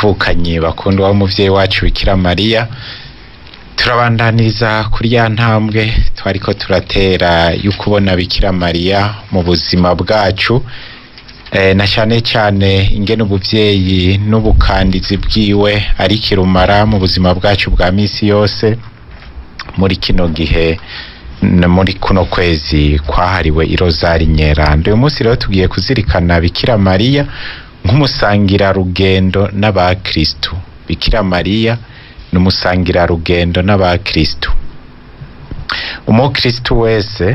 bavukanyi bakundwa w'umuvyeyi wacu Bikira Mariya turabandaniriza kuri ya ntambwe twariko turatera y'ukubona Bikira Mariya mu buzima bwacu eh, na cane cane ingene ubuvyeyi n'ubukandizi bwiwe ari kirumara mu buzima bwacu bwa misi yose muri kino gihe n- muri kuno kwezi kwahariwe irozari nyeranda uyu munsi rero tugiye kuzirikana Bikira Mariya nk'umusangira rugendo n'abakristu Bikira Mariya n'umusangira rugendo n'abakristu umukristu wese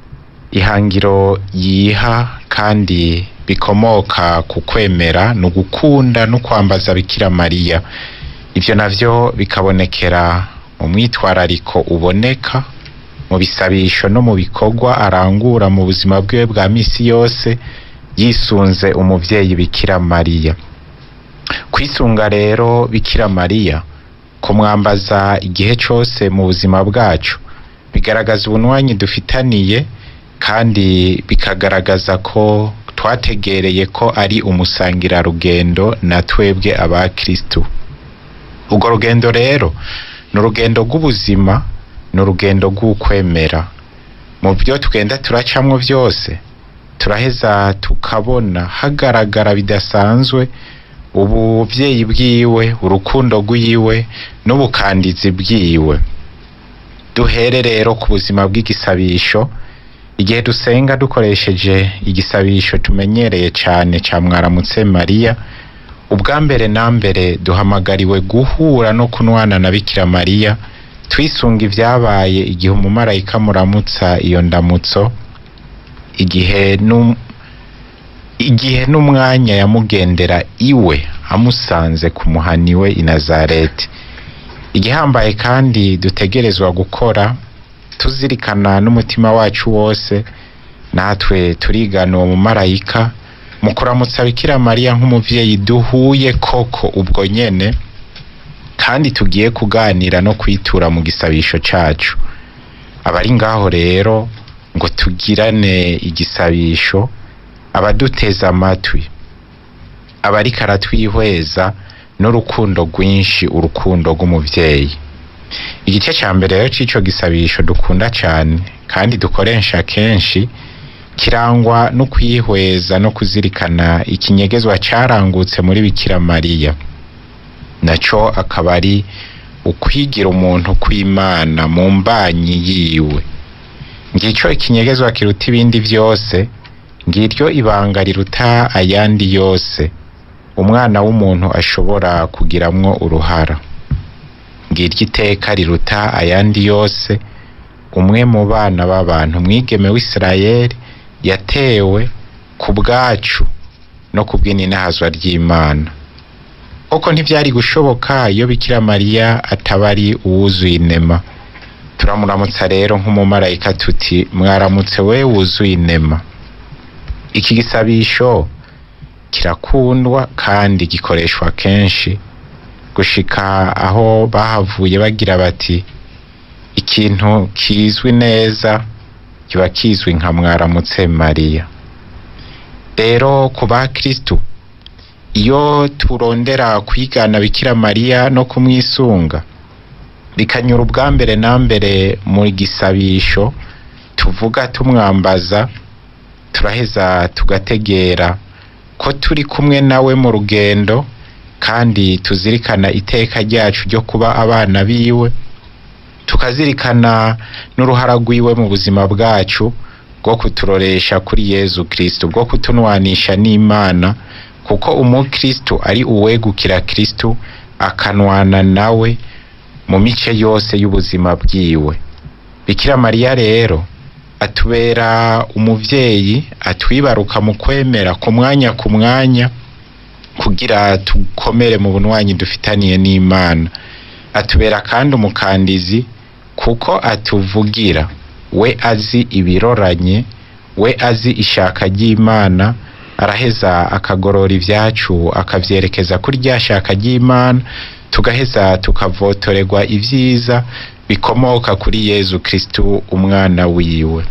ihangiro yiha kandi bikomoka ku kwemera ni ugukunda no kwambaza Bikira Mariya ivyo navyo bikabonekera mu mwitwarariko uboneka mu bisabisho no mu bikorwa arangura mu buzima bwiwe bwa misi yose yisunze umuvyeyi Bikira Mariya kwisunga rero Bikira Mariya kumwambaza igihe cose mu buzima bwacu bigaragaza ubunwanyi dufitaniye kandi bikagaragaza ko twategereye ko ari umusangira rugendo na twebwe abakristu urwo rugendo rero ni urugendo rw'ubuzima ni urugendo rw'ukwemera mu byo tugenda turacamwo byose turaheza tukabona hagaragara bidasanzwe ubuvyeyi bwiwe urukundo rwiwe n'ubukandizi bwiwe duhere rero ku buzima bw'igisabisho igihe dusenga dukoresheje igisabisho tumenyereye cane ca mwaramutse mariya ubwa mbere na mbere duhamagariwe guhura no kunwana na bikira mariya twisunga ivyabaye igihe umumarayika muramutsa iyo ndamutso igihe num- igihe n'umwanya yamugendera iwe amusanze ku muhaniwe i nazareti igihambaye kandi dutegerezwa gukora tuzirikana n'umutima wacu wose natwe turigana uwo mumarayika mu kuramutsa bikira mariya nk'umuvyeyi duhuye koko ubwo nyene kandi tugiye kuganira no kwitura mu gisabisho cacu abari ngaho rero ngo tugirane igisabisho abaduteze amatwi abariko aratwihweza n'urukundo rwinshi urukundo rw'umuvyeyi igice ca mbere rero c'ico gisabisho dukunda cane kandi dukoresha kenshi kirangwa no kwihweza no kuzirikana ikinyegezwa carangutse muri bikira mariya naco akaba ari ukwigira umuntu kw'imana mu mbanyi yiwe ngico ikinyegezwa kiruta ibindi vyose ngiryo ibanga riruta ayandi yose umwana w'umuntu ashobora kugiramwo uruhara ngiryo iteka riruta ayandi yose umwe mu bana b'abantu mwigeme w'isirayeli yatewe ku bwacu no ku bw'ininahazwa ry'imana koko ntivyari gushoboka iyo bikira mariya ataba ari uwuzuye inema turamuramutsa rero nk'umumarayika tuti mwaramutse we wuzuye inema iki gisabisho kirakundwa kandi gikoreshwa kenshi gushika aho bahavuye bagira bati ikintu kizwi neza kiba kizwi nka mwaramutse mariya rero ku bakristu iyo turondera kwigana bikira mariya no kumwisunga bikanyura ubwa mbere na mbere mu gisabisho tuvuga tumwambaza turaheza tugategera ko turi kumwe nawe mu rugendo kandi tuzirikana iteka ryacu ryo kuba abana biwe tukazirikana n'uruhara rwiwe mu buzima bwacu bwo kuturoresha kuri yezu kristo bwo kutunwanisha n'imana kuko umukristo ari uwegukira kristo akanwana nawe mu mice yose y'ubuzima bwiwe bikira mariya rero atubera umuvyeyi atwibaruka mu kwemera ku mwanya ku mwanya kugira tukomere mu bunwanyi dufitaniye n'imana atubera kandi umukandizi kuko atuvugira we azi ibiroranye we azi ishaka ry'imana araheza akagorora ivyacu akavyerekeza kuri rya shaka ry'imana tugaheza tukavotorerwa ivyiza bikomoka kuri yezu kristu umwana wiwe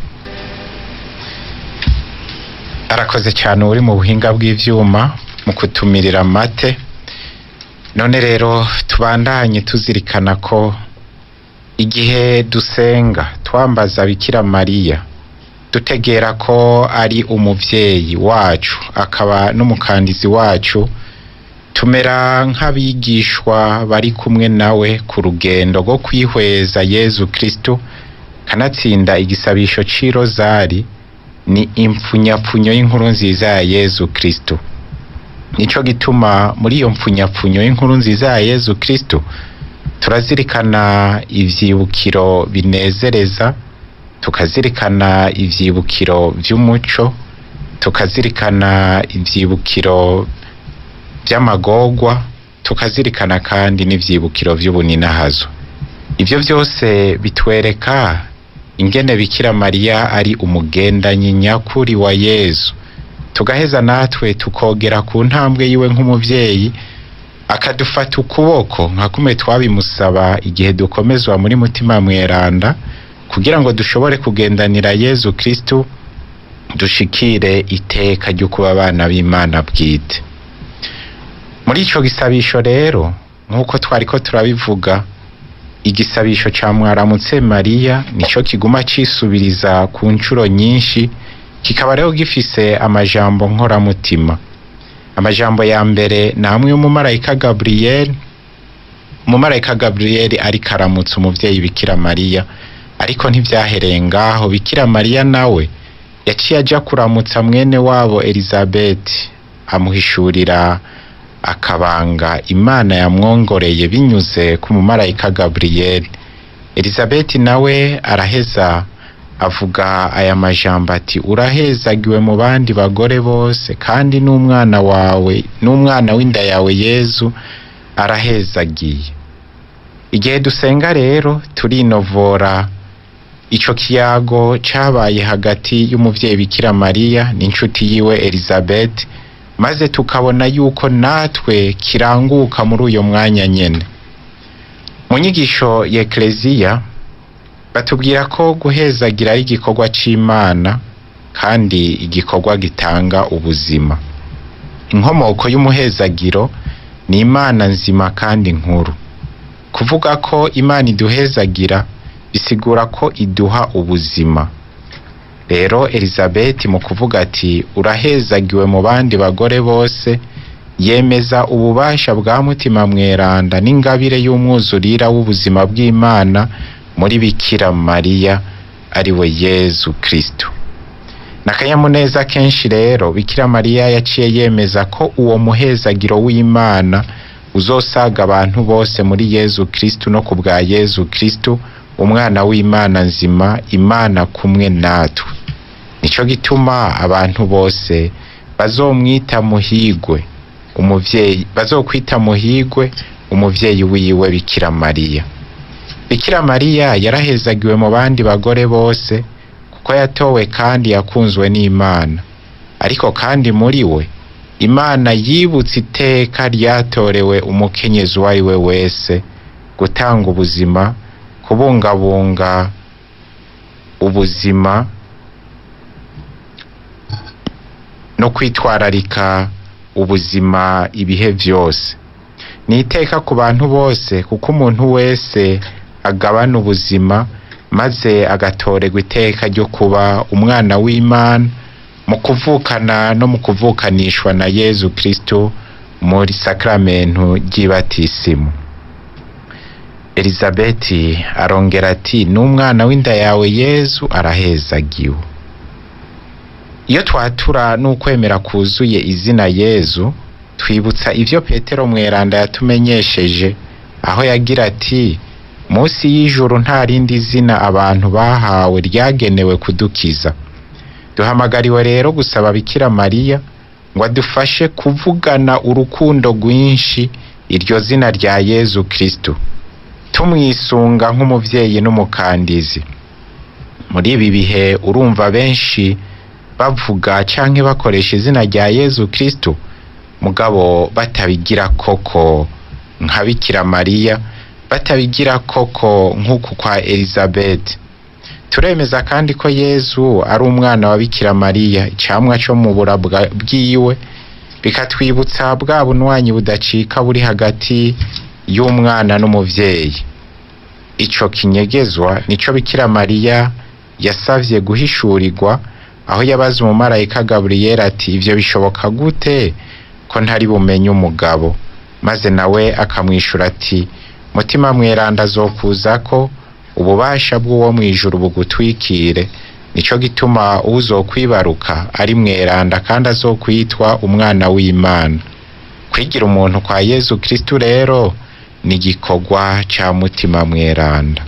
arakoze cyane uri mu buhinga bw'ivyuma mu kutumirira mate none rero tubandanye tuzirikana ko igihe dusenga twambaza bikira mariya dutegera ko ari umuvyeyi wacu akaba n'umukandizi wacu tumera nk'abigishwa bari kumwe nawe ku rugendo rwo kwihweza yezu kristo kanatsinda igisabisho c'i rozari ni impfunyapfunyo y'inkuru nziza ya yezu kristo nico gituma muri iyo mpfunyapfunyo y'inkuru nziza ya yezu kristo turazirikana ivyibukiro binezereza tukazirikana ivyibukiro vy'umuco tukazirikana ivyibukiro vy'amagorwa tukazirikana kandi n'ivyibukiro vy'ubuninahazo ivyo vyose bitwereka ingene bikira mariya ari umugendanyi nyakuri wa yezu tugaheza natwe tukogera ku ntambwe yiwe nk'umuvyeyi akadufata ukuboko nka kumwe twabimusaba igihe dukomezwa muri mutima mweranda kugira ngo dushobore kugendanira yezu kristu dushikire iteka ryo kuba abana b'imana bwite muri ico gisabisho rero nk'uko twariko turabivuga igisabisho ca mwaramutse mariya nico kiguma cisubiriza ku ncuro nyinshi kikaba rero gifise amajambo nkoramutima amajambo ya mbere ni amwe y'umumarayika gaburiyeli umumarayika gaburiyeli ariko aramutsa umuvyeyi bikira mariya ariko ntivyahereye ngaho bikira mariya nawe yaciye aja kuramutsa mwene wabo elizabeti amuhishurira akabanga imana yamwongoreye binyuze ku mumarayika gaburiyeli elizabeti nawe araheza avuga aya majambo ati urahezagiwe mu bandi bagore bose kandi n'umwana wawe n'umwana w'inda yawe yezu arahezagiye igihe dusenga rero turinovora ico kiyago cabaye hagati y'umuvyeyi bikira mariya n'inshuti yiwe elizabeth maze tukabona yuko natwe kiranguka muri uyo mwanya nyene mu nyigisho ya ekleziya batubwira ko guhezagira ari igikorwa c'imana kandi igikorwa gitanga ubuzima inkomoko y'umuhezagiro ni imana nzima kandi nkuru kuvuga ko imana iduhezagira bisigura ko iduha ubuzima rero elizabeti mu kuvuga ati urahezagiwe mu bandi bagore bose yemeza ububasha bwa mutima mweranda n'ingabire y'umwuzurira w'ubuzima bw'imana muri bikira mariya ari we yezu kristo n'akanyamuneza kenshi rero bikira mariya yaciye yemeza ko uwo muhezagiro w'imana uzosaga abantu bose muri yezu kristo no ku bwa yezu kristo umwana w'imana nzima imana kumwe natwe nico gituma abantu bose bazomwita muhigwe umuvyeyi bazokwita muhigwe umuvyeyi wiwe bikira mariya bikira mariya yarahezagiwe mu bandi bagore bose kuko yatowe kandi yakunzwe n'imana ariko kandi muri we imana yibutse iteka ryatorewe umukenyezi uwo ari we wese gutanga ubuzima kubungabunga ubuzima no kwitwararika ubuzima ibihe vyose ni iteka ku bantu bose kuko umuntu wese agabana ubuzima maze agatorerwa iteka ryo kuba umwana w'imana mu kuvukana no mu kuvukanishwa na yezu kristo muri sakramentu ry'ibatisimu elizabeti arongera ati n'umwana w'inda yawe yezu arahezagiwe iyo twatura n'ukwemera kuzuye izina yezu twibutsa ivyo petero mweranda yatumenyesheje aho yagira ati munsi y'ijuru nta rindi zina abantu bahawe ryagenewe kudukiza duhamagariwe rero gusaba bikira mariya ngo adufashe kuvugana urukundo rwinshi iryo zina rya yezu kristo tumwisunga nk'umuvyeyi n'umukandizi muri ibi bihe urumva benshi bavuga canke bakoresha izina rya yezu kristo mugabo batabigira koko nka bikira mariya batabigira koko nk'uku kwa elizabeth turemeza kandi ko yezu ari umwana wa bikira mariya icamwa co mu burabwa bwiwe bikatwibutsa bwa bunywanyi budacika buri hagati y'umwana n'umuvyeyi ico kinyegezwa nico bikira mariya yasavye guhishurirwa aho yabaza umumarayika gaburiyeli ati ivyo bishoboka gute ko ntari bumenye umugabo maze nawe akamwishura ati mutima mweranda azokuzako ububasha bw'uwo mw'ijuru bugutwikire nico gituma uzokwibaruka ari mweranda kandi azokwitwa umwana w'imana kwigira umuntu kwa yezu kristu rero ni igikorwa ca mutima mweranda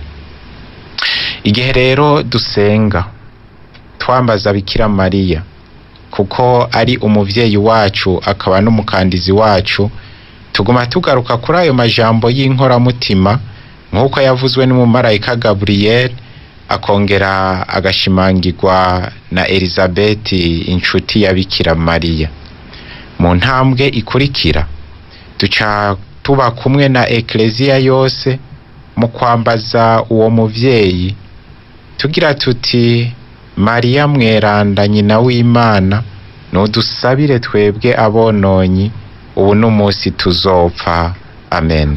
igihe rero dusenga twambaza bikira mariya kuko ari umuvyeyi wacu akaba n'umukandizi wacu tuguma tugaruka kuri ayo majambo y'inkoramutima nk'uko yavuzwe n'umumarayika gaburiyeli akongera agashimangirwa na elizabeti inshuti ya bikira mariya mu ntambwe ikurikira duca tuba kumwe na ekleziya yose mu kwambaza uwo muvyeyi tugira tuti mariya mweranda nyina w'imana nudusabire twebwe abononyi ubu n'umunsi tuzopfa amen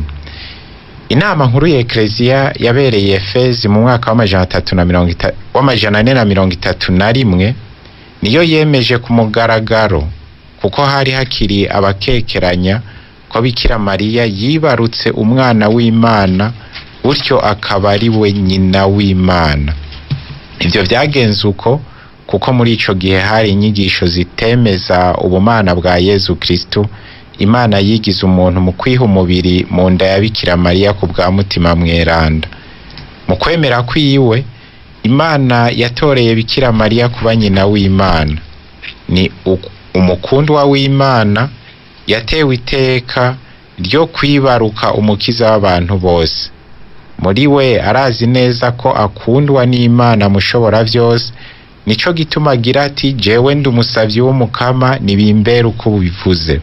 inama nkuru ya ekleziya yabereye efezi mu mwaka w'amajana atatu na mirongo ita- w'amajana ane na mirongo itatu na rimwe niyo yemeje ku mugaragaro kuko hari hakiri abakekeranya ko bikira mariya yibarutse umwana w'imana gutyo akaba ari we nyina w'imana ivyo vyagenze uko kuko muri ico gihe hari inyigisho zitemeza ubumana bwa yezu kristu imana yigize umuntu mu kwiha umubiri mu nda ya bikira mariya ku bwa mutima mweranda mu kwemera kwiwe imana yatoreye bikira mariya kuba nyina w'imana ni u- umukundwa w'imana yatewe iteka ryo kwibaruka umukiza w'abantu bose muri we arazi neza ko akundwa n'imana mushobora vyose nico gituma agira ati jewe ndi umusavyi w'umukama nibimbere uko bivuze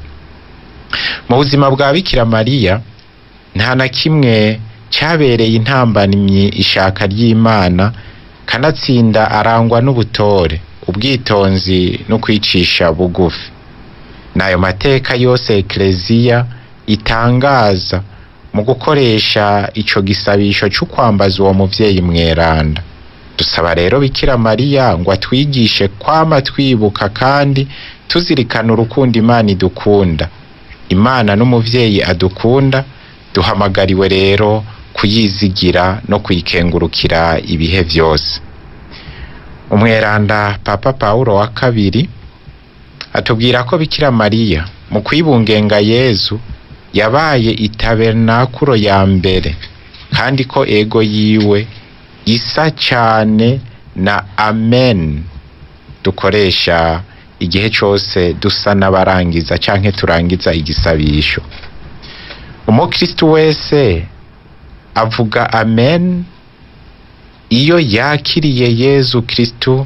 mu buzima bwa bikira mariya nta na kimwe cyabereye intambamyi ishaka ry'imana kanatsinda arangwa n'ubutore ubwitonzi no kwicisha bugufi n'ayo mateka yose ekleziya itangaza mu gukoresha ico gisabisho cyo kwambaza uwo muvyeyi mweranda dusaba rero bikira mariya ngo atwigishe kwama twibuka kandi tuzirikana urukundo imana idukunda imana n'umuvyeyi adukunda duhamagariwe rero kuyizigira no kuyikengurukira ibihe vyose umweranda papa paulo wa kabiri atubwira ko bikira mariya mu kwibungenga yezu yabaye itabernakuro ya mbere kandi ko ego yiwe isa cane na amen dukoresha igihe cose dusa n'abarangiza canke turangiza igisabisho umukristu wese avuga amen iyo yakiriye yezu kristu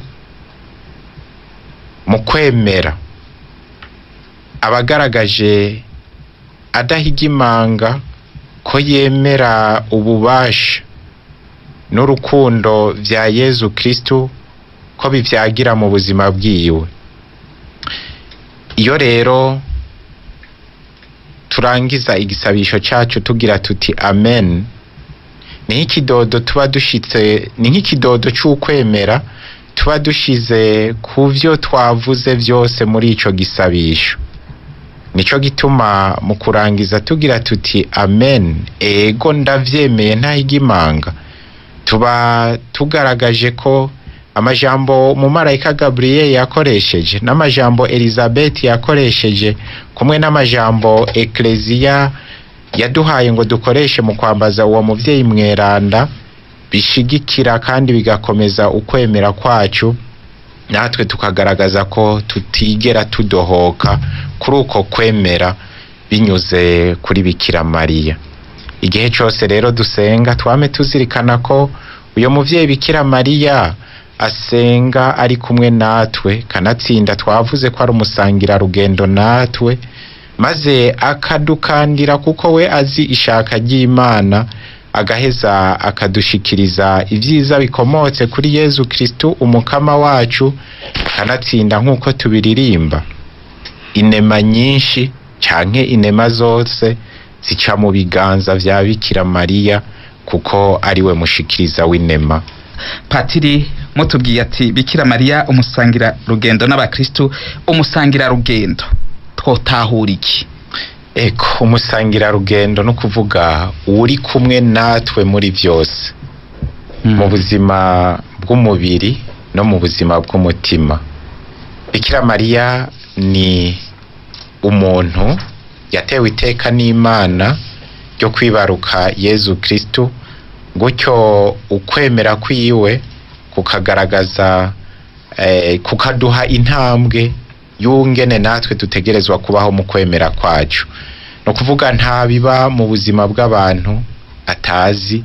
mu kwemera abagaragaje adahigimanga ko yemera ububasha n'urukundo vya yezu kristu ko bivyagira mu buzima bwiwe iyo rero turangiza igisabisho cacu tugira tuti amen ni nk'ikidodo tuba dushitse ni nk'ikidodo c'ukwemera tuba dushize ku vyo twavuze vyose muri ico gisabisho nico gituma mu kurangiza tugira tuti amen ego ndavyemeye ntahigimanga tuba tugaragaje ko amajambo umumarayika gaburiyeli yakoresheje n'amajambo elizabeth yakoresheje kumwe n'amajambo ekleziya yaduhaye ngo dukoreshe mu kwambaza uwo muvyeyi mweranda bishigikira kandi bigakomeza ukwemera kwacu natwe tukagaragaza ko tutigera tudohoka kuri uko kwemera binyuze kuri bikira mariya igihe cose rero dusenga twame tuzirikana ko uyo muvyeyi bikira mariya asenga ari kumwe natwe kanatsinda twavuze ko ari umusangira rugendo natwe maze akadukandira kuko we azi ishaka ry'imana agaheza akadushikiriza ivyiza bikomotse kuri yezu kristu umukama wacu kanatsinda nk'uko tubiririmba inema nyinshi canke inema zose zica mu biganza vya Bikira Mariya kuko ari we mushikiriza w'inema patiri mutubwiye ati bikira mariya umusangira rugendo n'abakristu umusangira rugendo twotahura iki eko umusangira rugendo no kuvuga uri kumwe natwe muri byose mu buzima bw'umubiri no mu buzima bw'umutima bikira mariya ni umuntu yatewe iteka n'imana ryo kwibaruka yezu kristu gutyo ukwemera kwiwe kukagaragaza eh, kukaduha intambwe y'ungene natwe dutegerezwa kubaho mu kwemera kwacu no kuvuga nta biba mu buzima bw'abantu atazi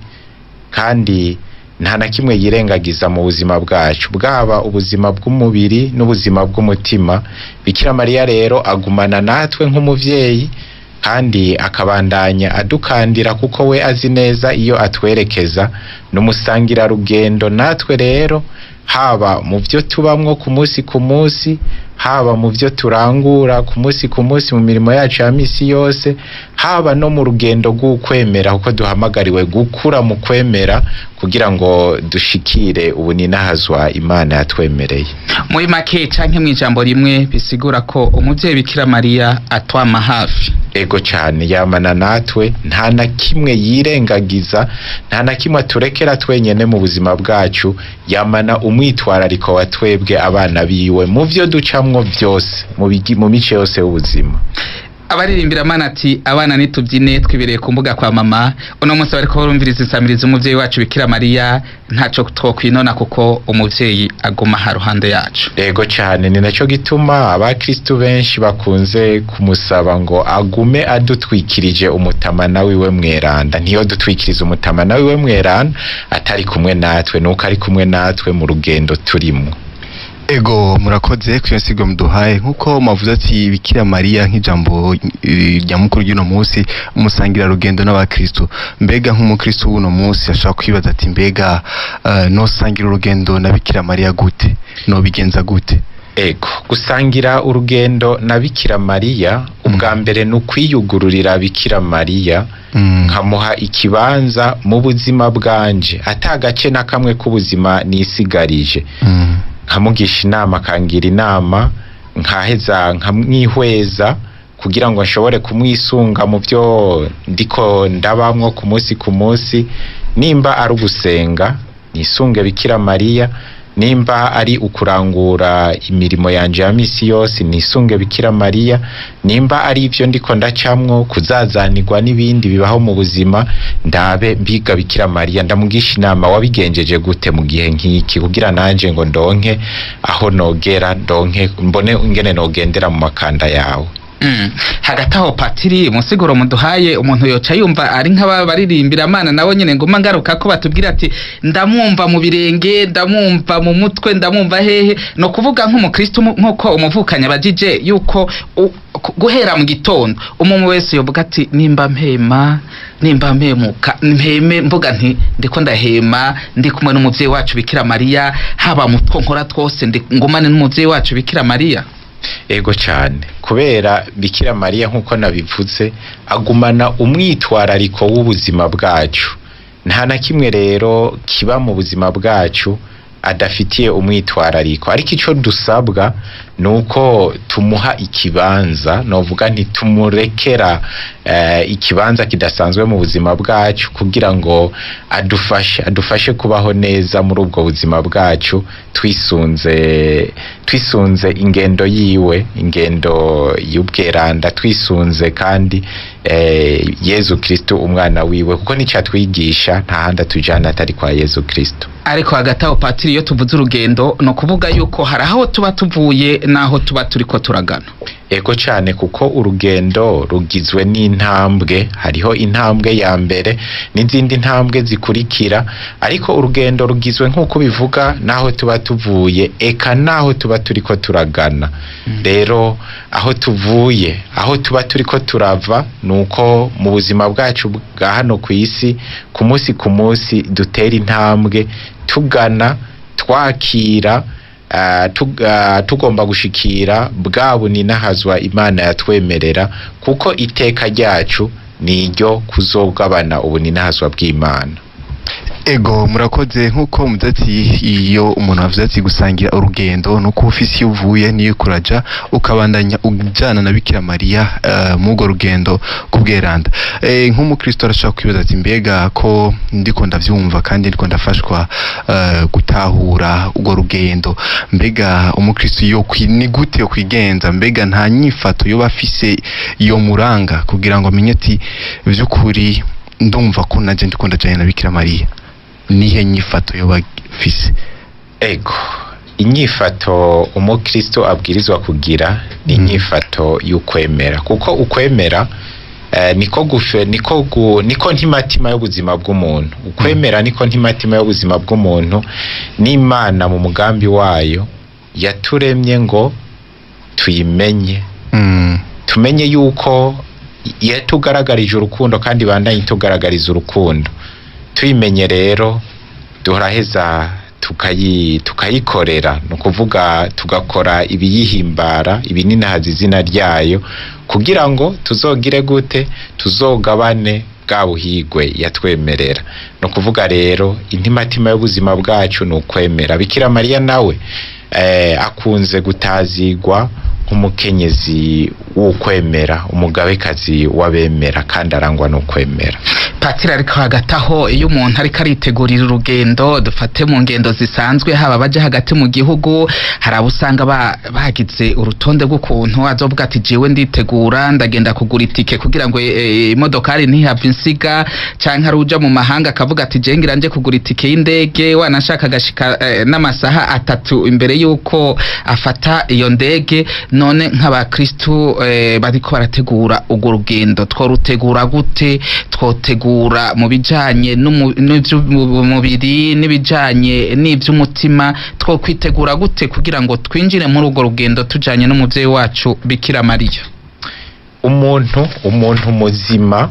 kandi nta na kimwe yirengagiza mu buzima bwacu bwaba ubuzima bw'umubiri n'ubuzima bw'umutima bikira mariya rero agumana natwe nk'umuvyeyi kandi akabandanya adukandira kuko we azi neza iyo atwerekeza n'umusangira rugendo natwe rero haba mu byo tubamwo ku munsi ku munsi haba mu byo turangura ku munsi ku munsi mu mirimo yacu ya misi yose haba no mu rugendo rw'ukwemera kuko duhamagariwe gukura mu kwemera kugira ngo dushikire ubuninahazwa imana yatwemereye muri make canke mu ijambo rimwe bisigura ko umuvyeyi bikira mariya atwama hafi ego cyane yamana natwe nta na kimwe yirengagiza nta na kimwe aturekera twenyene mu buzima bwacu yamana umwitwarariko wa twebwe abana biwe mu vyo ducamwo byose mu bigi- mu mice yose y'ubuzima abaririmbira mana ati abana nitubyine twibereye ku mbuga kwa mama uno munsi bariko barumviriza insamiriza umuvyeyi wacu bikira mariya ntaco twokwinona kuko umuvyeyi aguma ha ruhande yacu ego cyane ni nacyo gituma abakristu benshi bakunze kumusaba ngo agume adutwikirije umutamana wiwe mweranda ntiyo dutwikiriza umutamana wiwe mweranda atari kumwe natwe nuko ari kumwe natwe mu rugendo turimwo ego murakoze ku iyo nsigo muduhaye nk'uko mavuze ati bikira mariya nk'ijambo eh, nyamukuru ry'uno munsi umusangira rugendo n'abakristu mbega nk'umukristu w'uno munsi ashobora kwibaza ati mbega uh, nosangira urugendo na bikira mariya gute nobigenza gute ego gusangira urugendo na bikira mariya ubwa mbere ni ukwiyugururira bikira mariya Mm. nkamuha ikibanza mu buzima bwanje ata gace na kamwe k'ubuzima nisigarije Mm. nkamugisha inama akangira inama nkaheza nkamwihweza kugira ngo nshobore kumwisunga mu byo ndiko ndabamwo ku munsi ku munsi nimba ari ugusenga nisunge bikira mariya nimba ari ukurangura imirimo yanje ya misi yose nisunge bikira mariya nimba ari ibyo ndiko ndacamwo kuzazanirwa n'ibindi bibaho mu buzima ndabe mbiga bikira mariya ndamugisha inama wabigenjeje gute mu gihe nk'iki kugira nanje ngo ndonke aho nogera ndonke mbone ingene nogendera mu makanda yawe Mm. hagati aho patiri umusiguro muduhaye umuntu yoca yumva ari nk'aba baririmbira amana nabo nyene nguma ngaruka ko batubwira ati ndamwumva mu birenge ndamwumva mu mutwe ndamwumva hehe no kuvuga nk'umukristo mu- nk'uko umuvukanya abajije yuko u- ku- guhera mu gitondo umuntu wese yovuga ati nimba mpema nimba mpemuka mpeme mvuga nti ndiko ndahema ndi kumwe n'umuvyeyi wacu bikira mariya haba mu two nkora twose ndi ngumane n'umuvyeyi wacu bikira mariya ego cyane kubera bikira mariya nk'uko nabivuze agumana umwitwarariko w'ubuzima bwacu nta na kimwe rero kiba mu buzima bwacu adafitiye umwitwarariko ariko icyo dusabwa ni uko tumuha ikibanza novuga ntitumurekera eh, ikibanza kidasanzwe mu buzima bwacu kugira ngo adufashe adufashe kubaho neza muri ubwo buzima bwacu twisunze twisunze ingendo yiwe ingendo y'ubweranda twisunze kandi eh, yezu kristo umwana wiwe kuko nicyo atwigisha nta handi atujyana atari kwa yezu kristo ariko hagati aho patiri iyo tuvuze urugendo ni ukuvuga yuko hari aho tuba tuvuye n'aho tuba turiko turagana ego cyane kuko urugendo rugizwe n'intambwe hariho intambwe ya mbere n'izindi ntambwe zikurikira ariko urugendo rugizwe nk'uko bivuga n'aho tuba tuvuye eka n'aho tuba turiko turagana rero aho tuvuye aho tuba turiko turava ni uko mu buzima bwacu bwa hano ku isi ku munsi ku munsi dutera intambwe tugana twakira ah, tug- ah, tugomba gushikira bwa buninahazwa imana yatwemerera kuko iteka ryacu ni iryo kuzogabana ubuninahazwa bw'imana ego murakoze nk'uko muvuze ati iyo umuntu avuze ati gusangira urugendo ni uko ufise iyo uvuye niyo kuraja ukabandanya ujana na bikira mariya uh, mugo rugendo kubweranda e, nk'umukristo arashobora kwibaza ati mbega ko ndiko ndavyumva kandi ndiko ndafashwa uh, gutahura urwo rugendo mbega umukristo yo kwi- ni gute yo kwigenza mbega nta nyifato yoba afise yo muranga kugira ngo amenye ati vy'ukuri ndumva ko naje ndiko ndajanye na bikira mariya nihe nyifato yoba afise ego inyifato umukristo abwirizwa kugira ni Mm. inyifato y'ukwemera kuko ukwemera eh, niko gufe niko gu, niko ntimatima y'ubuzima bw'umuntu ukwemera niko ntimatima y'ubuzima bw'umuntu n'imana mu mugambi wayo yaturemye ngo tuyimenye mm. tumenye yuko yatugaragarije urukundo kandi bandanye itugaragariza urukundo tuyimenye rero turaheza tukayi tukayikorera ni ukuvuga tugakora ibiyihimbara ibininahaza izina ryayo kugira ngo tuzogire gute tuzogabane bwa buhigwe yatwemerera ni ukuvuga rero intimatima y'ubuzima bwacu ni ukwemera bikira mariya nawe eh, akunze gutazigwa nk'umukenyezi w'ukwemera umugabekazi w'abemera kandi arangwa n'ukwemera patiri ariko hagati aho iyo umuntu ariko aritegurira urugendo dufate mu ngendo zisanzwe haba abaja hagati mu gihugu hari abo usanga ba- bagize urutonde rw'ukuntu azovuga ati jewe nditegura ndagenda kugura itike kugira ngo eh, imodokari ntihave insiga canke ari uja mu mahanga akavuga ati je ngira nje kugura itike y'indege wanashaka agashika eh, n'amasaha atatu imbere y'uko afata iyo ndege none nk'abakristu eh, bariko barategura urwo rugendo tworutegura gute twotegura mu bijanye n'umu- n'ivy'umubiri n'ibijanye n'ivy'umutima twokwitegura gute kugira ngo twinjire muri urwo rugendo tujanye n'umuvyeyi wacu bikira mariya umuntu umuntu muzima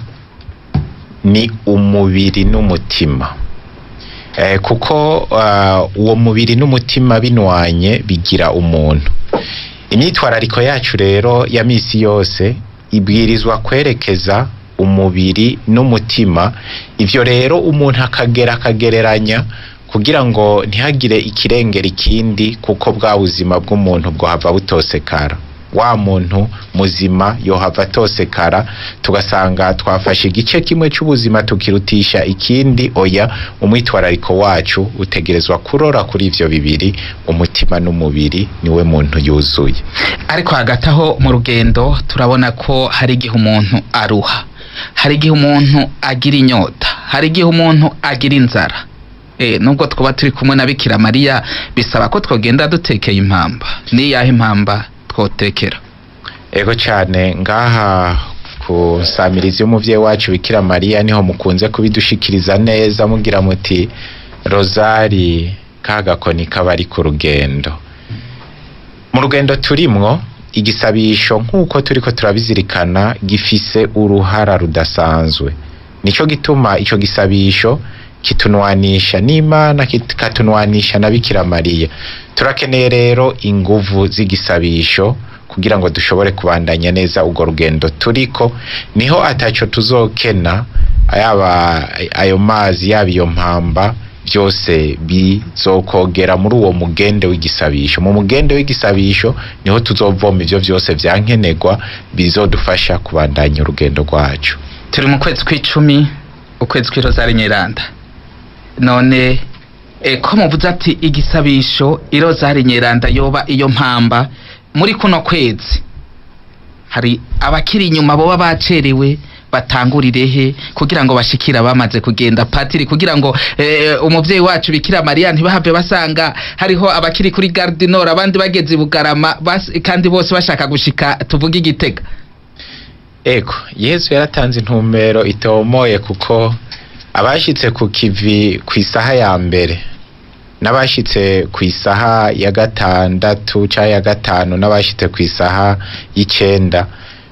ni umubiri n'umutima eh, kuko uh, uwo mubiri n'umutima binwanye bigira umuntu imyitwarariko yacu rero ya misi yose ibwirizwa kwerekeza umubiri n'umutima ivyo rero umuntu akagera akagereranya kugira ngo ntihagire ikirengera ikindi kuko bwa buzima bw'umuntu bwohava butosekara wa muntu muzima yohava atosekara tugasanga twafashe igice kimwe cy'ubuzima tukirutisha ikindi oya umwitwarariko wacu utegerezwa kurora kuri ivyo bibiri umutima n'umubiri niwe muntu yuzuye ariko hagati aho mu rugendo turabona ko hari igihe umuntu aruha hari igihe umuntu agira inyota hari igihe umuntu agira inzara e, nubwo twaba turi kumwe na bikira mariya bisaba ko twogenda dutekeye impamba niyahe impamba twotekera ego cyane ngaha ku nsamirizi y'umuvyeyi wacu bikira mariya niho mukunze kubidushikiriza neza mugira muti rozari ka gakoni kaba ari ku rugendo mu rugendo turimwo igisabisho nk'uko turiko turabizirikana gifise uruhara rudasanzwe nico gituma ico gisabisho kitunwanisha n'imana kikatunwanisha na bikira mariya turakeneye rero inguvu z'igisabisho kugira ngo dushobore kubandanya neza urwo rugendo turiko niho ataco tuzokena yaba ayo mazi yaba iyo mpamba byose bizokogera muri uwo mugende w'igisabisho mu mugende w'igisabisho niho tuzovoma ivyo vyose vyankenerwa bizodufasha kubandanya urugendo rwacu turi mu kwezi kw'icumi ukwezi kw'irozari nyeranda none e, ko muvuze ati igisabisho irozari nyeranda yoba iyo mpamba muri kuno kwezi hari abakiri inyuma boba bacerewe batangurire he kugira ngo bashikire abamaze kugenda patiri kugira ngo e, umuvyeyi wacu bikira mariya ntibahave basanga hariho abakiri kuri garde nord abandi bageze i bugarama bas, kandi bose bashaka gushika tuvuge igitega ego yesu yaratanze intumbero itomoye kuko abashitse ku kivi ku isaha ya mbere n'abashitse ku isaha ya gatandatu cyangwa ya gatanu n'abashitse ku isaha y'icenda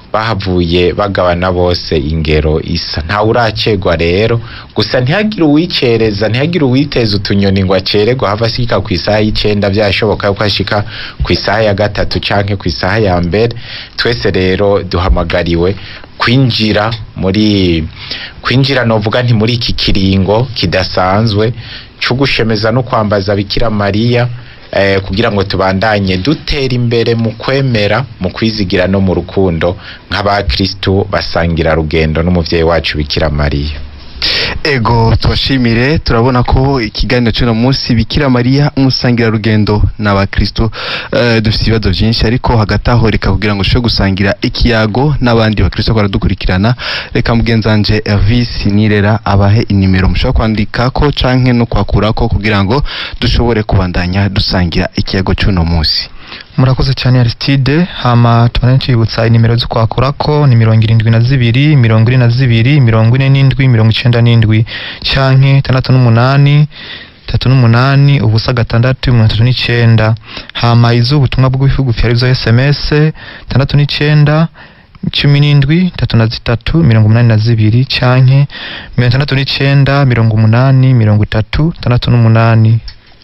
bahavuye bagabana bose ingero isa ntawe uracegwa rero gusa ntihagire uwicereza ntihagire uwiteza utunyoni ngo acererwa hava ashika ku isaha y'icenda byashoboka yuko ashika ku isaha ya gatatu canke ku isaha ya mbere twese rero duhamagariwe kwinjira muri kwinjira novuga nti muri iki kiringo kidasanzwe cyo gushemeza no kwambaza Bikira Mariya eh, kugira ngo tubandanye dutera imbere mu kwemera mu kwizigira no mu rukundo nk'abakristu basangira rugendo n'umuvyeyi wacu Bikira Mariya ego tubashimire turabona ko ikiganiro cy'uno munsi bikira mariya umusangira rugendo n'abakristo uh, dufite ibibazo byinshi ariko hagati aho reka kugira ngo ushobore gusangira ikiyago n'abandi bakristo baradukurikirana reka mugenzanje Elvis Nirera abahe inimero mushobora kwandikako canke no kwakurako kugira ngo dushobore kubandanya dusangira ikiyago cy'uno munsi murakoze cyane Aristide hama tubane twibutsa inimero zo kwakurako ni mirongo irindwi na zibiri mirongo ine na zibiri mirongo ine n'indwi mirongo icenda n'indwi canke tandatu n'umunani tatu n'umunani ubusa gatandatu mirongo itatu n'icenda hama iz'ubutumwa bugufi bugufi arizo sms tandatu n'icenda cumi n'indwi tatu na zitatu mirongo umunani na zibiri canke mirongo itandatu n'icenda mirongo umunani mirongo itatu tandatu n'umunani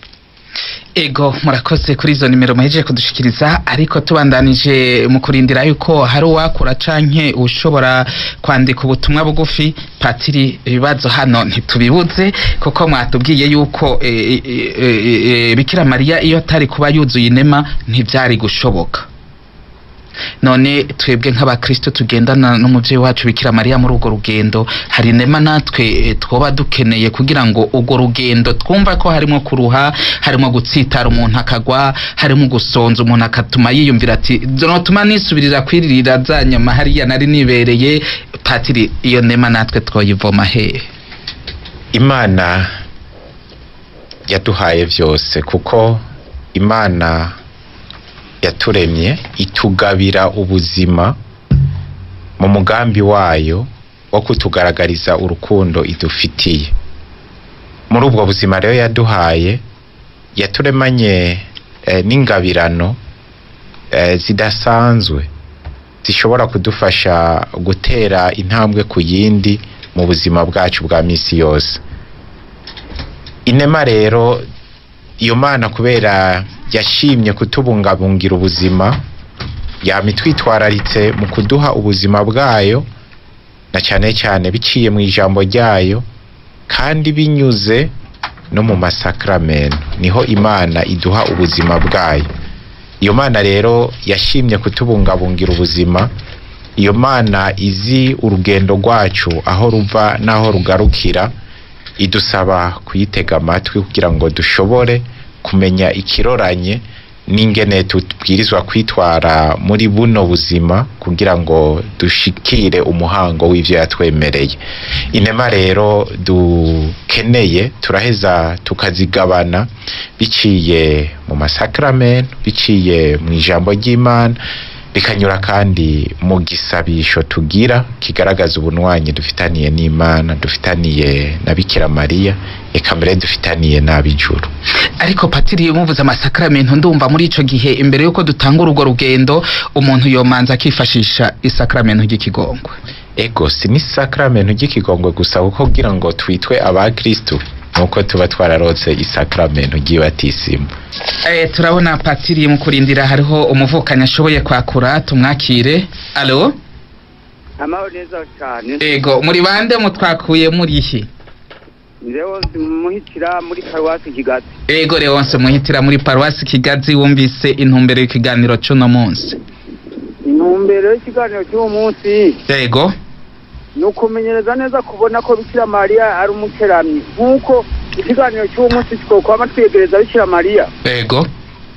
ego murakoze kuri izo nimero muhejeje kudushikiriza ariko tubandanije mu kurindira yuko hari uwakura canke ushobora kwandika ubutumwa bugufi patiri ibibazo hano ntitubibuze kuko mwatubwiye yuko e, e, e, e, bikira mariya iyo atari kuba yuzuye inema ntivyari gushoboka none twebwe nk'abakristo tugendana n'umuvyeyi wacu bikira mariya muri urwo rugendo hari inema natwe eh, twoba dukeneye kugira ngo urwo rugendo twumva ko harimo kuruha harimo gutsitara umuntu akagwa harimo gusonza umuntu akatuma yiyumvira ati notuma nisubirira kwiririra za nyama hariya nari nibereye patiri iyo nema natwe twoyivoma hehe imana yaduhaye vyose kuko imana yaturemye itugabira ubuzima mu mugambi wayo wo kutugaragariza urukundo idufitiye muri ubwo buzima rero yaduhaye yaturemanye eh, n'ingabirano eh, zidasanzwe zishobora kudufasha gutera intambwe ku yindi mu buzima bwacu bwa misi yose inema rero iyo mana kubera yashimye kutubungabungira ubuzima yama itwitwararitse mu kuduha ubuzima bwayo na cyane cyane biciye mu ijambo ryayo kandi binyuze no mu masakramento niho imana iduha ubuzima bwayo iyo mana rero yashimye kutubungabungira ubuzima iyo mana izi urugendo rwacu aho ruva n'aho rugarukira idusaba kuyitega amatwi kugira ngo dushobore kumenya ikiroranye n'ingene tubwirizwa kwitwara muri buno buzima kugira ngo dushikire umuhango w'ivyo yatwemereye inema rero dukeneye turaheza tukazigabana biciye mu masakramento biciye mu ijambo ry'imana bikanyura kandi mu gisabisho tugira kigaragaza ubunwanyi dufitaniye n'imana dufitaniye na bikira mariya eka mbere dufitaniye n'ab'ijuru ariko patiri muvuze amasakramento ndumva muri ico gihe imbere yuko dutanga urwo rugendo umuntu yomanza akifashisha isakramento ry'ikigongwe ego si ni sakramento ry'ikigongwe gusa kuko kugira ngo twitwe abakristu nuko tuba twararotse isakramento ry'ibatisimu Eh, turabona patiri mu kurindira hariho umuvukanyi ashoboye kwakura tumwakire alo amahoro neza cyane ego muri bande mutwakuye murihi ndewo muhitira muri paruwasi kigazi ego Leonce muhitira muri paruwasi kigazi wumvise intumbero y'ikiganiro c'uno munsi intumbero y'ikiganiro cy'uwo munsi ego ni ukumenyereza neza kubona ko bikira mariya ari umukeramyi nk'uko ikiganiro cy'uwo munsi twokwama twegereza bikira mariya ego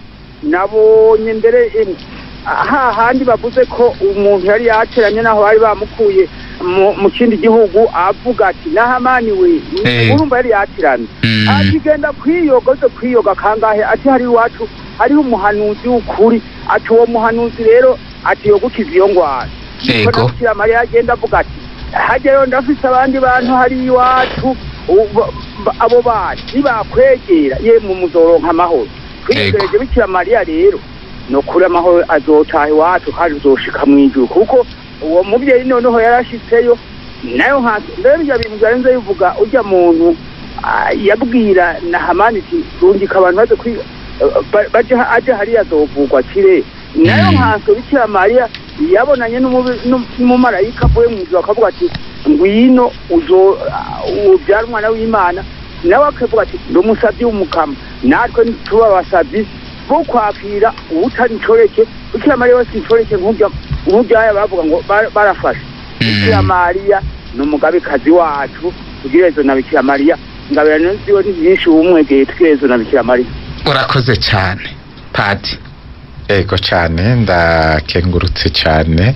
nabonye mbere em, hahandi bavuze ko umuntu yari yateranye naho bari bamukuye mu- mu kindi gihugu avuga ati nahamani we Eh. urumva yari yatiranye Mm. akigenda kwiyoga aze kwiyoga kangahe ati hari iwacu hariho umuhanuzi w'ukuri ati uwo muhanuzi rero ati yogukiza iyo ngwara Ego. Niko na Bikira mariya agenda avuga ati hajyayo ndafise abandi bantu hari iwacu ubu- ba- abo bantu nibakwegera yemwe muzoronka amahoro twiyegereje bikira mariya rero ni ukuri amahoro azotaha iwacu kandi uzoshika mu ijuru kuko uwo mubyeyi noneho yarashitseyo nayo nka mbere ibyo bintu byarenze bivuga ujya muntu ah, yabwira na hamani iti rungika abantu baze kwiga ba- baje ha- aje hariya azovugwa kire nayo Mm. nkanswe bikira mariya yabonanye n'umubi- n'um- n'umumarayika avuye mu ijuru akavuga ati ngwino uzo ah, ubyara umwana w'imana nawe akavuga ati ndi umusabyi w'umukama natwe tuba abasabyi bo kwakira uwutari inshoreke bikira mariya wese inshoreke nk'urya nk'uryaya bavuga ngo bara- barafashe bikira mariya ni umugabekazi wacu tugirezo na bikira mariya ingabirano ziwe ni nyinshi umwegeye tugirezo na bikira mariya urakoze cyane padi ego cyane ndakengurutse cyane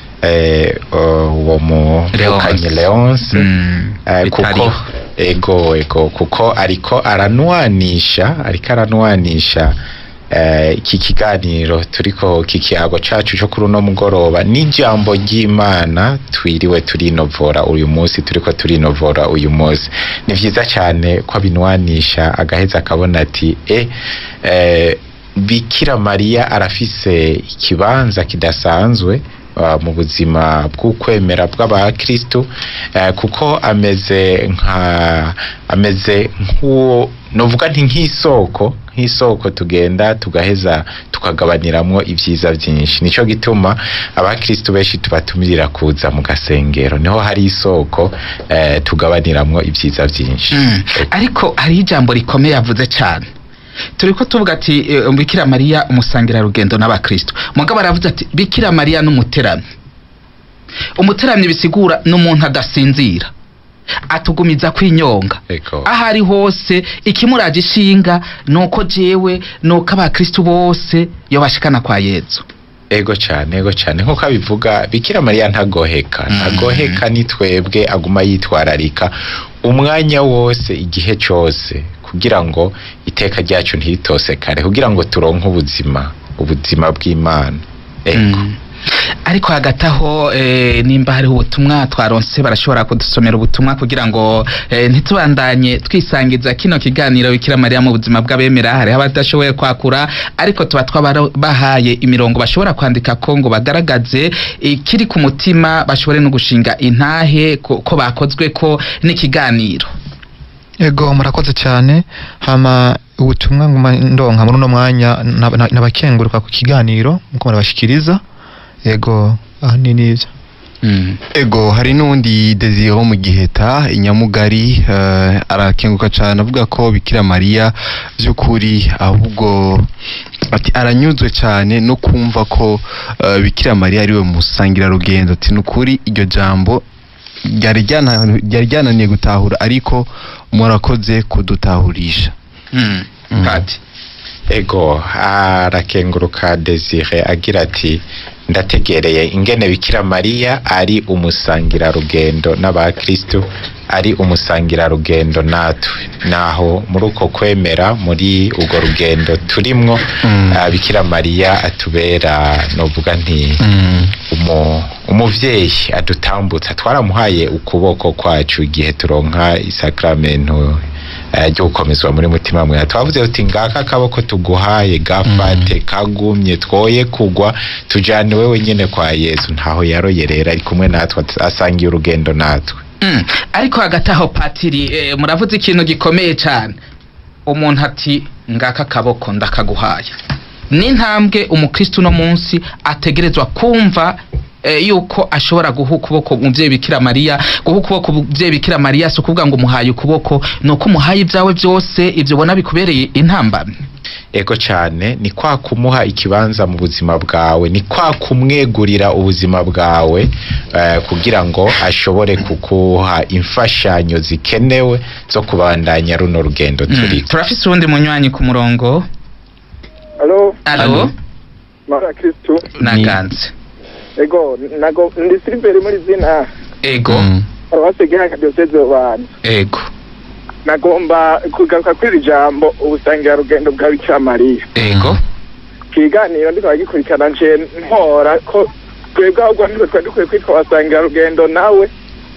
eh, uwo muvukanyi leonce Mm, Eh, kuko bitariho. ego ego kuko ariko aranwanisha ariko aranwanisha eh, iki kiganiro turiko kikiyago cacu cyo kuri uno mugoroba n'ijambo ry'imana twiriwe turinovora uyu munsi turiko turinovora uyu munsi ni vyiza cyane ko abinwanisha agaheza akabona ati e eh, bikira mariya arafise ikibanza kidasanzwe uh, mu buzima bw'ukwemera bw'abakristu uh, kuko ameze nka ameze nk'uwo novuga nti nk'isoko nk'isoko tugenda tugaheza tukagabaniramwo ibyiza byinshi nico gituma abakristu benshi tubatumirira kuza mu gasengero niho hari isoko uh, tugabaniramwo ibyiza byinshi Mm. ariko hari ijambo rikomeye yavuze cyane turiko tuvuga ati eh, bikira mariya umusangira rugendo n'abakristo mugabo aravuze ati bikira mariya n'umuteramyi umuteramyi bisigura n'umuntu adasinzira atugumiza kwinyonga Ego. aho ari hose ikimuraje ishinga nuko jewe nuko abakristo bose yo bashikana kwa yezu ego cyane ego cyane nk'uko abivuga bikira mariya ntagoheka Mhm. ntagoheka ni twebwe aguma yitwararika umwanya wose igihe cyose kugira ngo iteka ryacu ntiritosekare kugira ngo turonke ubuzima ubuzima bw'imana ego Mm. ariko hagati aho eh, nimba hariho ubutumwa twaronse barashobora kudusomera ubutumwa kugira ngo eh, ntitubandanye twisangiza kino kiganiro bikira mariya mu buzima bw'abemera hariho abadashoboye kwakura ariko tuba twabahaye imirongo bashobora kwandika ko ngo bagaragaze ikiri ku mutima bashobore no gushinga intahe ko, ko bakozwe ko n'ikiganiro ego murakoze cyane hama ubutumwa nguma ndonka muri uno mwanya nab- na- nabakenguruka ku kiganiro nkuko murabashikiriza ego aha ni nivyo mm. ego hari n'undi desire wo mu giheta inyamugari eh, arakenguka cyane avuga ko bikira mariya by'ukuri ahubwo ati aranyuzwe cyane no kumva ko eh, bikira mariya ariwe musangira rugendo ati nukuri iryo jambo ryari ryana- ryari ryananiye gutahura ariko murakoze kudutahurisha Mm. Mm. Padi. ego arakenguruka desire agira ati ndategereye ingene bikira mariya ari umusangira rugendo n'abakristu ari umusangira rugendo natwe naho muri uko kwemera muri urwo rugendo turimwo Mm. ah, bikira mariya atubera novuga nti Mm. umu, umuvyeyi adutambutsa twaramuhaye ukuboko kwacu igihe turonka isakramento eh, ryo gukomezwa muri mutima mwe twavuze uti ngaka akaboko tuguhaye gafate kagumye twoye kugwa tujane wewe nyene kwa yesu ntaho yaroyerera ari kumwe natwe asangiye urugendo natwe Mm. ariko hagati aho patiri eh, muravuze ikintu gikomeye cyane umuntu ati ngaka akaboko ndakaguhaye n'intambwe umukristo uno munsi ategerezwa kumva eh, yuko ashobora guha ukuboko umubyeyi bikira mariya guha ukuboko umubyeyi bikira mariya si ukuvuga ngo umuhaye ukuboko ni uko umuhaye ibyawe byose ibyo ubona bikubereye intambamyi ego cyane ni kwa kumuha ikibanza mu buzima bwawe ni kwa kumwegurira ubuzima bwawe eh, kugira ngo ashobore kukuha imfashanyo zikenewe zo kubandanya runo rugendo Mm. turiko turafise uwundi munywanyi ku murongo alo alo mara kristu naganze ego nago ndi siliveri muri zina ego Mm. paruwase gihanga diyoseze rubanda ego nagomba kugaruka kuri iri jambo ubusangira rugendo bwa bikira mariya ego ikiganiro ndiko bagikurikirana nje ntora ko twebwe ahubwo nitwe twari dukwiye kwitwa abasangira rugendo nawe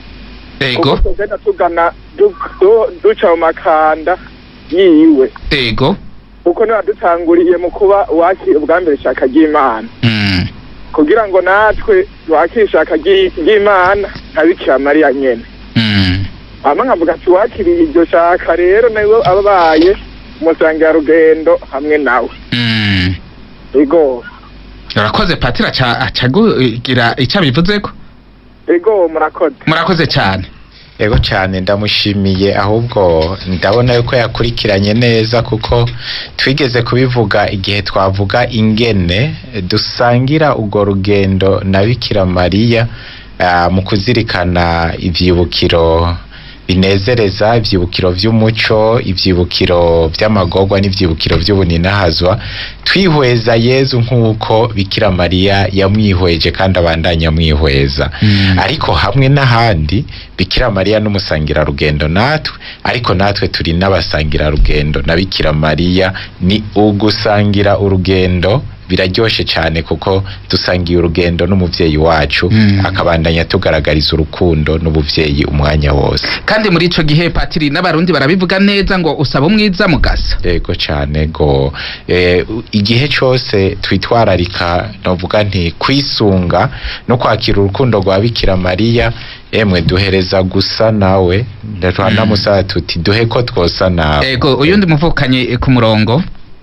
ego kuko tugenda tugana du- du- duca mu makanda yiwe ego kuko niba dutanguriye mu kuba wakira ubwa mbere ishaka ry'imana Mm. kugira ngo natwe wakire ishaka ry'i- ry'imana nka bikira mariya nyene Mm. hama nkavuga ati wakiriye iryo shaka rero nawe ababaye umusangirarugendo hamwe nawe Mm. ego urakoze patiri aca acagugira icyo abivuzeko ego murakoze murakoze cyane Ego cyane ndamushimiye ahubwo ndabona yuko yakurikiranye neza kuko twigeze kubivuga igihe twavuga ingene dusangira urwo rugendo na Bikira Mariya ah, mu kuzirikana ivyibukiro binezereza ivyibukiro vy'umuco ivyibukiro vy'amagorwa n'ivyibukiro vy'ubuninahazwa twihweza Yezu nk'uko Bikira Mariya yamwihweje kandi abandanya amwihweza Mm. ariko hamwe n'ahandi bikira mariya n'umusangira rugendo natwe ariko natwe turi n'abasangira rugendo na bikira mariya ni ugusangira urugendo biraryoshe cyane kuko dusangiye urugendo n'umuvyeyi wacu Mm. akabandanya tugaragariza urukundo n'ubuvyeyi umwanya wose kandi muri ico gihe patiri n'abarundi barabivuga neza ngo usaba umwiza mugasa yego cyane go eh, u- igihe cyose twitwararika novuga nti kwisunga no kwakira urukundo rwa bikira mariya emwe duhereza gusa nawe twanamusaba tuti duhe ko twosa nawe ego uyundi muvukanye ku murongo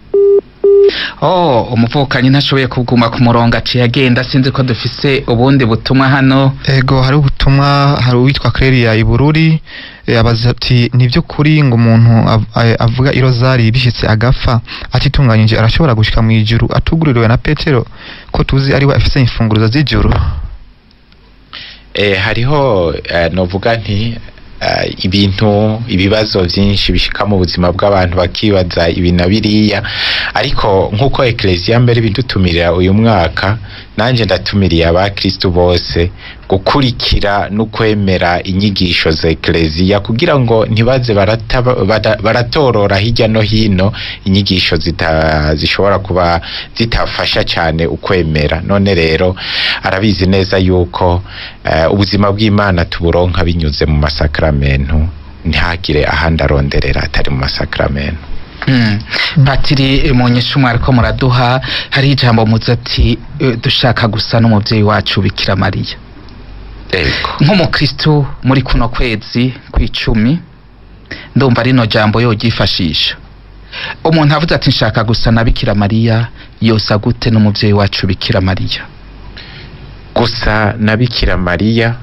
oh umuvukanyi ntashoboye kuguma ku murongo aciye agenda sinzi ko dufise ubundi butumwa hano ego hari ubutumwa hari uwitwa Clelia Ibururi eh, abaza ati ni by'ukuri ngo umuntu av- eh, avuga irozari bishitse agapfa atitunganyije arashobora gushika mu ijuru atuguririwe na Petero ko tuzi ari we afise imfunguruzo z'ijuru eh, hariho eh, novuga nti eh, ibintu ibibazo byinshi bishika mu buzima bw'abantu bakibaza ibi na biriya ariko nk'uko eklezia mbere bidutumirira uyu mwaka nanjye ndatumiriye abakristu bose gukurikira no kwemera inyigisho za eklezia kugira ngo ntibaze barata- bada- baratorora hirya no hino inyigisho zita, zishobora kuba zitafasha cyane ukwemera none rero arabizi neza yuko eh, ubuzima bw'imana tuburonka binyuze mu masakramentu ntihagire ahandi aronderera atari mu masakramentu Mm. patiri mu nyishu mwariko muraduha hari ijambo muzi ati eh, dushaka gusa n'umuvyeyi wacu bikira mariya ego nk'umukristu muri kuno kwezi kw'icumi ndumva rino jambo yoryifashisha umuntu avuze ati nshaka gusa na bikira mariya yosa gute n'umuvyeyi wacu bikira mariya gusa na bikira mariya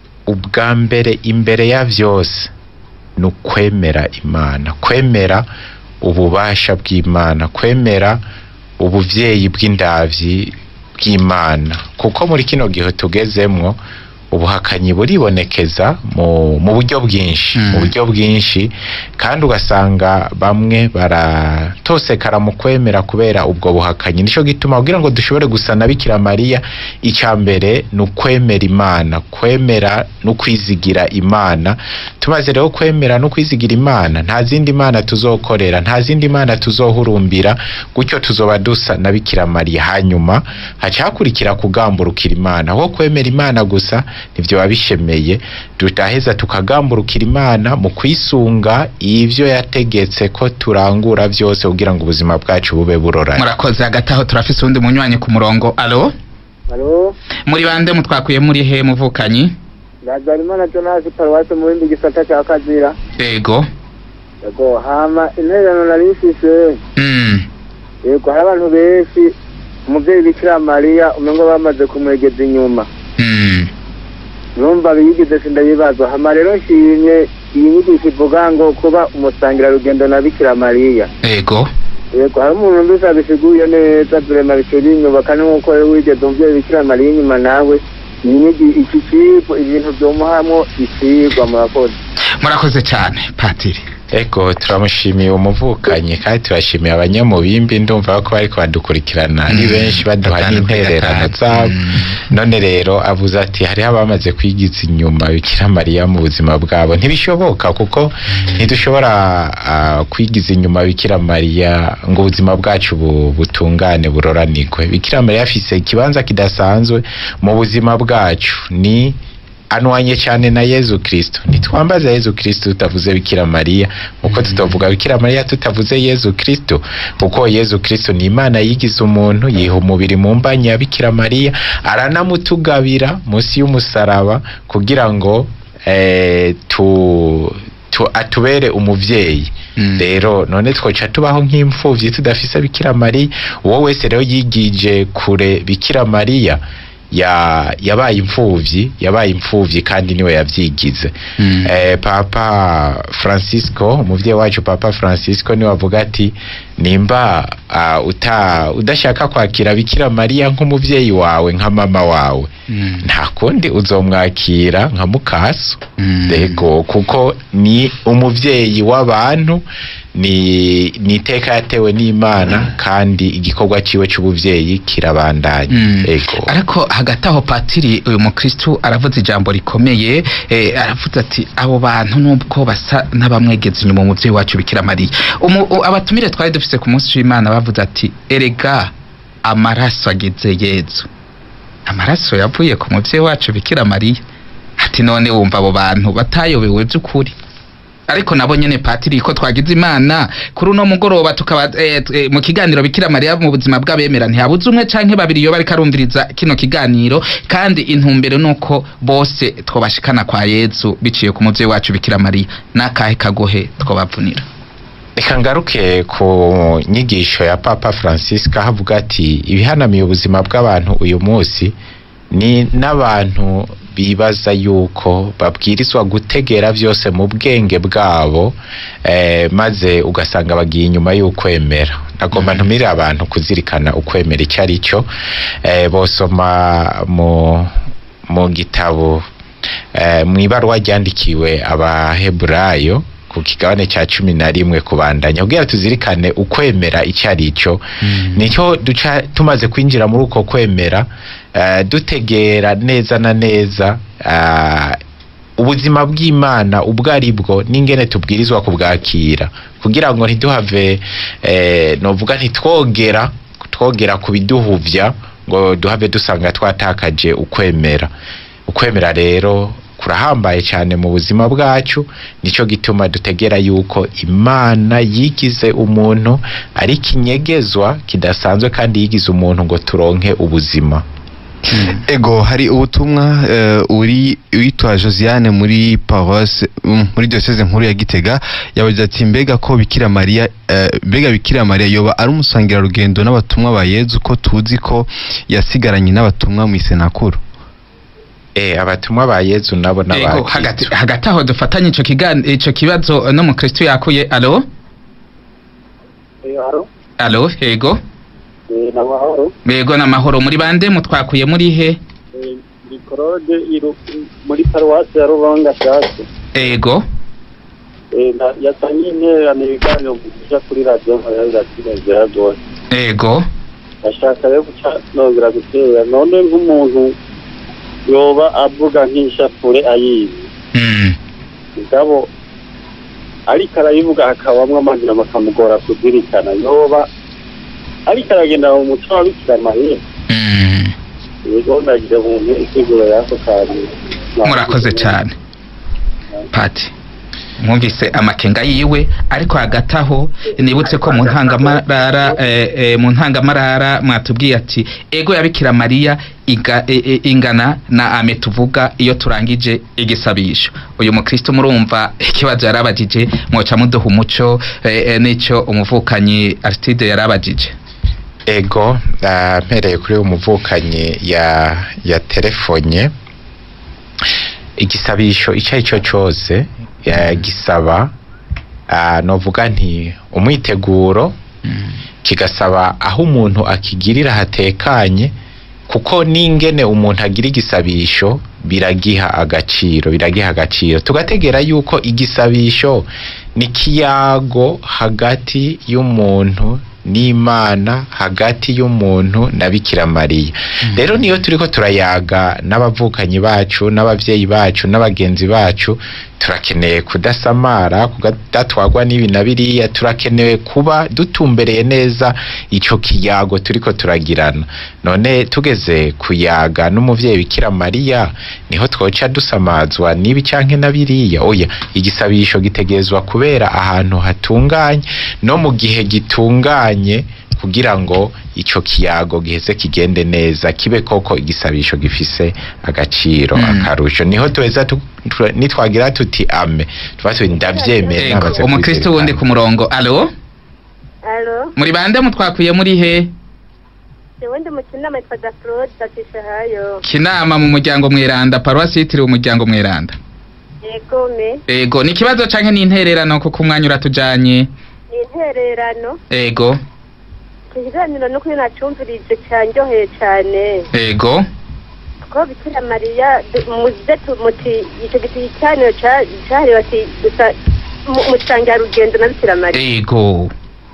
ubwa mbere imbere ya vyose ni ukwemera imana kwemera ububasha bw'imana kwemera ubuvyeyi bw'indavyi bw'imana kuko muri kino gihe tugezemwo ubuhakanyi buribonekeza mu, mu buryo bwinshi Mm. mu buryo bwinshi kandi ugasanga bamwe baratosekara mu kwemera kubera ubwo buhakanyi nico gituma kugira ngo dushobore gusa na bikira mariya icya mbere ni ukwemera imana kwemera no kwizigira imana tumaze rero kwemera no kwizigira imana nta zindi mana tuzokorera nta zindi mana tuzohurumbira gutyo tuzoba dusa na bikira mariya hanyuma haca hakurikira kugamburukira imana aho kwemera imana gusa nivyo biba bishemeye tutaheza tukagamburukira imana mu kwisunga ivyo yategetse ko turangura vyose kugira ngo ubuzima bwacu bube buroranye murakoze hagati aho turafise uwundi munywanyi ku murongo alo halo muri bande mutwakuye muri he muvukanyi ndazarimana jonasi paruwasi mu bindi gisata cya kazira ego yego hama intererano nari mfise mm. yego hari abantu benshi umuvyeyi bikira mariya umengo bamaze kumwegeza inyuma Mm. numva biyigize sindabibazwa hama rero nshimye iyi nyigisho ivuga ngo kuba umusangira rugendo na bikira mariya ego yego hari umuntu mbese abisiguye neza turema bicuri inyuma kandi nk'uko rero wigeze umuvyeyi bikira mariya inyuma nawe iyi nyigi iki kigo ibintu vyomuhamwo ikigwa murakoze murakoze cyane patiri ego turamushimiye umuvukanyi kandi turashimiye abanyamubimbi ndumva ko bariko badukurikirana ni Mm, benshi baduha gatanu kuri n'intererano gatanu. zabo Mm. none rero avuze ati hariho abamaze kwigiza inyuma bikira mariya mu buzima bwabo ntibishoboka kuko ntidushobora ah, kwigiza inyuma bikira mariya ngo ubuzima bwacu bu- butungane buroranigwe bikira mariya afise ikibanza kidasanzwe mu buzima bwacu ni anwanye cyane na yezu kristo ntitwambaza yezu kristo tutavuze bikira mariya uko tutavuga bikira mariya tutavuze yezu kristo kuko yezu kristo ni imana yigize umuntu yiha umubiri mu mbanya ya bikira mariya aranamutugabira munsi y'umusaraba kugira ngo eh, tu, tu, atubere umuvyeyi Mm. rero none twoca tubaho nk'imfuvyi tudafise bikira mariya uwo wese rero yigije kure bikira mariya ya yabaye imfuvyi yabaye imfuvyi kandi niwe yavyigize Mm. eh, papa francisco umuvyeyi wacu papa francisco niwe avuga ati nimba uh, uta udashaka kwakira bikira mariya nk'umuvyeyi wawe nka mama wawe Mm. nta kundi uzomwakira nka mukaso Mm. Dego kuko ni umuvyeyi w'abantu ni ni iteka yatewe n'Imana kandi igikorwa ciwe c'ubuvyeyi kirabandanya Mm. ego ariko hagati aho patiri uyu mukristu aravuze ijambo rikomeye eh, aravuze ati abo bantu nubwo basa n'abamwegeza inyuma umuvyeyi wacu bikira mariya Umu- u- abatumire twari dufise ku munsi w'imana bavuze ati erega amaraso ageze yezu amaraso yavuye ku muvyeyi wacu bikira mariya ati none wumva abo bantu batayobewe by'ukuri ariko nabo nyene patiri ko twagize imana kuri uno mugoroba tukaba eh, eh, mu kiganiro bikira mariya mu buzima bw'abemera ntihabuze umwe canke babiri iyo bariko arumviriza kino kiganiro kandi intumbero nuko bose twobashikana kwa yezu biciye ku muvyeyi wacu bikira mariya n'akahe kagohe twobavunira reka ngaruke ku nyigisho ya papa francisco aho avuga ati ibihanamiye ubuzima bw'abantu uyu munsi ni n'abantu bibaza yuko babwirizwa gutegera byose mu bwenge bwabo eh, maze ugasanga bagiye inyuma y'ukwemera nagomba ntumire abantu kuzirikana ukwemera icyo ari cyo eh, bosoma mu mu gitabo eh, mu ibaruwa ryandikiwe abaheburayo ku kigabane cya cumi na rimwe kubandanya kugira tuzirikane ukwemera icyo ari cyo nicyo duca tumaze kwinjira muri uko kwemera eh, dutegera neza na neza eh, ubuzima bw'imana ubwo ari bwo n'ingene tubwirizwa kubwakira kugira ngo ntiduhave eh, novuga ntitwogera twogera ku biduhuvya ngo duhave dusanga twatakaje ukwemera ukwemera rero kurahambaye cyane mu buzima bwacu nicyo gituma dutegera yuko imana yigize umuntu ari ikinyegezwa kidasanzwe kandi yigize umuntu ngo turonke ubuzima ego hari ubutumwa eh, uri witwa Josiane muri paroisse mm, muri diocese nkuru ya Gitega yabagize ati mbega ko Bikira Maria eh, mbega Bikira Maria yoba ari umusangira rugendo n'abatumwa ba Yezu ko tuzi ko yasigaranye n'abatumwa mu isenakuru eh abatumwa ba Yezu nabo Ego, n'abakristo hagati, hagati aho dufatanye ico kigan- ico kibazo no mukristu yakuye alo haro alo ego ni amahoro ego n'amahoro muri bande mutwakuye muri he ni korode iru- muri paruwasi ya rubanga shasi ego yasanye intererano ibiganiro guca kuri radiyo nkorera rwose ego ashaka rero guca nongera gutera none nk'umuntu yoba avuga nk'ishapure ayizi mm. mugabo ariko arayivuga hakabamwo amazina bakamugora kuzirikana yoba ariko aragenda mu muco wa bikira mariya Mm. yego nagira umuntu isiguro y'ako kantu murakoze cyane pati mwumvise amakenga yiwe ariko hagati aho nibutse ko mu ntangamarara eh, eh, mu ntangamarara mwatubwiye ati ego yabikira mariya iga, e, e, ingana na ame tuvuga iyo turangije igisabisho uyu mukristo murumva ikibazo yarabajije mwoca muduha umuco eh, eh, n'ico umuvukanyi aristide yarabajije ego ah, mpereye kuri umuvukanyi ya ya telefonye igisabisho icyo ari cyo cyose eh, gisaba ah, novuga nti umwiteguro kigasaba aho umuntu akigirira hatekanye kuko n'ingene umuntu agira igisabisho biragiha agaciro biragiha agaciro tugategera yuko igisabisho ni kiyago hagati y'umuntu n'imana hagati y'umuntu na bikira mariya rero niyo turiko turayaga n'abavukanyi bacu n'abavyeyi bacu n'abagenzi bacu turakeneye kudasamara kudatwagwa n'ibi na biriya turakenewe kuba dutumbereye neza ico kiyago turiko turagirana none tugeze kuyaga n'umuvyeyi bikira mariya niho twoca dusamazwa n'ibi canke na biriya oya igisabisho gitegezwa kubera ahantu hatunganye no mu gihe gitunganye kugira ngo ico kiyago giheze kigende neza kibe koko igisabisho gifise agaciro Mm. akarusho niho tuweza tu- tu- nitwagira tuti ame tuba tuti ndavyemeye Ego, namaze umukristo wundi ku murongo alo Alo, muri bande mutwakuye muri he jewe ndi mukinama yitwa Dafrod Datisha hayo. kinama mu muryango mweranda paruwasi yitiriwe umuryango mweranda Yego me, ego ni ikibazo canke ni intererano kuko umwanya uratujanye ni intererano. ego Iki kiganiro nuko iyo nacumvirije cyanryoheye cyane. ego Ko Bikira Mariya du- muze tu- muti icyo giti cyaniro cyahariwe ati gusa mu- musangira rugendo na Bikira Mariya. ego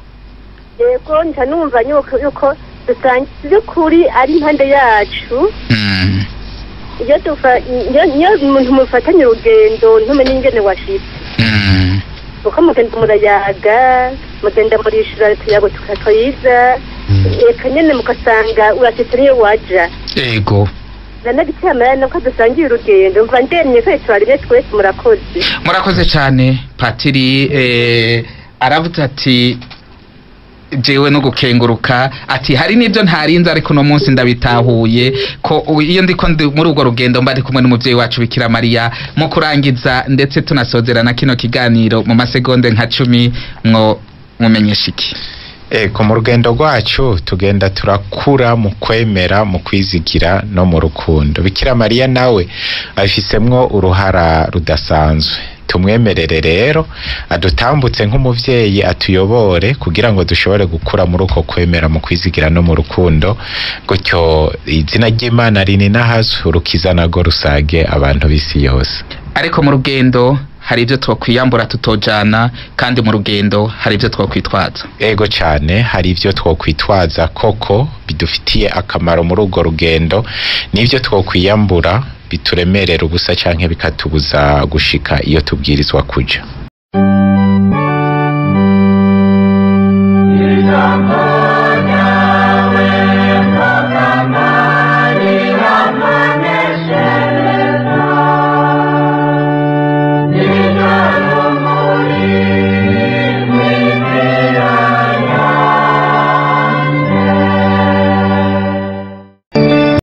Yego nca numva yuko yuko dusangiye kuri ari impande yacu. Mm. Iyo dufa iyo iyo umuntu mufatanye urugendo ntumenye ingene washitse. Mm. kuko mugenda murayaga mugenda murishura tuyago tukatwiza reka nyene mukasanga urashitse niyo waja ego nanagitiyamara nuko dusangiye urugendo mva ndemye twese twarire twese murakoze murakoze cyane patiri eh, aravuze ati jewe no gukenguruka ati hari n'ibyo ntarinze ariko uno munsi ndabitahuye ko u- iyo ndiko ndi muri urwo rugendo mba ndi kumwe n'umuvyeyi wacu bikira mariya mu kurangiza ndetse tunasozerana kino kiganiro mu masegonde nka cumi mwo mumenyesha iki Eko mu rugendo rwacu tugenda turakura mu kwemera mu kwizigira no mu rukundo bikira mariya nawe abifisemwo uruhara rudasanzwe tumwemerere rero adutambutse nk'umuvyeyi atuyobore kugira ngo dushobore gukura muri uko kwemera mu kwizigira no mu rukundo gutyo izina ry'imana rininahazwe urukiza nago rusage abantu b'isi yose ariko mu rugendo hari ibyo twokwiyambura tutojana kandi mu rugendo hari ibyo twokwitwaza ego cyane hari ibyo twokwitwaza koko bidufitiye akamaro muri urwo rugendo n'ibyo twokwiyambura bituremerera ubusa canke bikatubuza gushika iyo tubwirizwa kuja